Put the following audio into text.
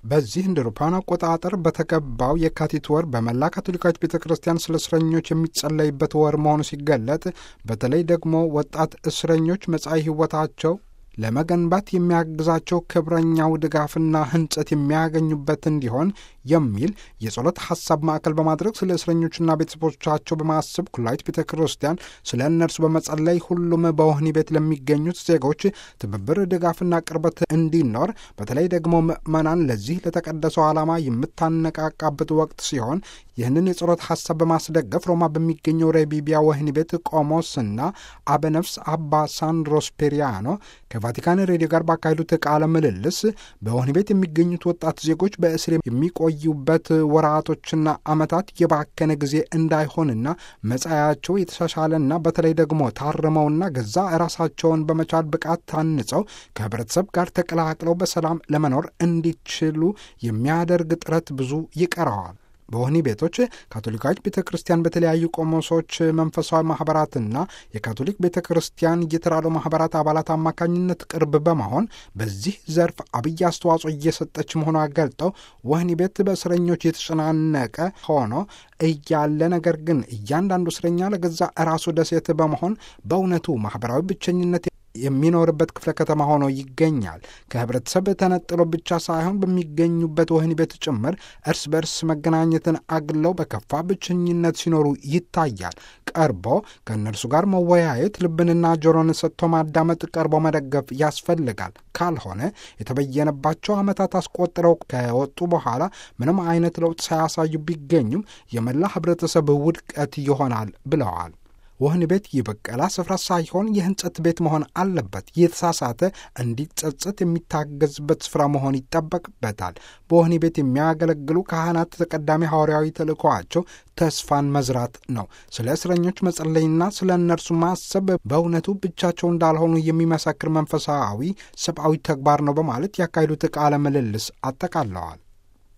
በዚህ እንደ አውሮፓውያን አቆጣጠር በተገባው የካቲት ወር በመላ ካቶሊካዊት ቤተ ክርስቲያን ስለ እስረኞች የሚጸለይበት ወር መሆኑ ሲገለጥ በተለይ ደግሞ ወጣት እስረኞች መጻኢ ሕይወታቸው ለመገንባት የሚያግዛቸው ክብረኛው ድጋፍና ሕንጸት የሚያገኙበት እንዲሆን የሚል የጸሎት ሐሳብ ማዕከል በማድረግ ስለ እስረኞችና ቤተሰቦቻቸው በማሰብ ኩላዊት ቤተ ክርስቲያን ስለ እነርሱ በመጸለይ ሁሉም በወህኒ ቤት ለሚገኙት ዜጎች ትብብር፣ ድጋፍና ቅርበት እንዲኖር በተለይ ደግሞ ምዕመናን ለዚህ ለተቀደሰው ዓላማ የምታነቃቃበት ወቅት ሲሆን ይህንን የጸሎት ሐሳብ በማስደገፍ ሮማ በሚገኘው ሬቢቢያ ወህኒ ቤት ቆሞስና አበነፍስ አባ ሳንድሮስ ፔሪያኖ ከቫቲካን ሬዲዮ ጋር ባካሄዱት ቃለ ምልልስ በወህኒ ቤት የሚገኙት ወጣት ዜጎች በእስር የሚቆዩበት ወራቶችና ዓመታት የባከነ ጊዜ እንዳይሆንና መጻያቸው የተሻሻለና በተለይ ደግሞ ታርመውና ገዛ ራሳቸውን በመቻል ብቃት ታንጸው ከህብረተሰብ ጋር ተቀላቅለው በሰላም ለመኖር እንዲችሉ የሚያደርግ ጥረት ብዙ ይቀረዋል። በወህኒ ቤቶች ካቶሊካዊት ቤተ ክርስቲያን በተለያዩ ቆሞሶች መንፈሳዊ ማኅበራትና የካቶሊክ ቤተ ክርስቲያን የተራድኦ ማኅበራት አባላት አማካኝነት ቅርብ በመሆን በዚህ ዘርፍ አብይ አስተዋጽኦ እየሰጠች መሆኗ ገልጠው ወህኒ ቤት በእስረኞች የተጨናነቀ ሆኖ እያለ ነገር ግን እያንዳንዱ እስረኛ ለገዛ ራሱ ደሴት በመሆን በእውነቱ ማኅበራዊ ብቸኝነት የሚኖርበት ክፍለ ከተማ ሆኖ ይገኛል። ከህብረተሰብ ተነጥሎ ብቻ ሳይሆን በሚገኙበት ወህኒ ቤት ጭምር እርስ በርስ መገናኘትን አግለው በከፋ ብቸኝነት ሲኖሩ ይታያል። ቀርቦ ከእነርሱ ጋር መወያየት፣ ልብንና ጆሮን ሰጥቶ ማዳመጥ፣ ቀርቦ መደገፍ ያስፈልጋል። ካልሆነ የተበየነባቸው ዓመታት አስቆጥረው ከወጡ በኋላ ምንም አይነት ለውጥ ሳያሳዩ ቢገኙም የመላ ህብረተሰብ ውድቀት ይሆናል ብለዋል። ወህኒ ቤት የበቀላ ስፍራ ሳይሆን የህንጸት ቤት መሆን አለበት። የተሳሳተ እንዲጸጸት የሚታገዝበት ስፍራ መሆን ይጠበቅበታል። በወህኒ ቤት የሚያገለግሉ ካህናት ተቀዳሚ ሐዋርያዊ ተልእኮዋቸው ተስፋን መዝራት ነው። ስለ እስረኞች መጸለይና ስለ እነርሱ ማሰብ በእውነቱ ብቻቸው እንዳልሆኑ የሚመሰክር መንፈሳዊ ሰብአዊ ተግባር ነው በማለት ያካሄዱት ቃለ ምልልስ አጠቃለዋል።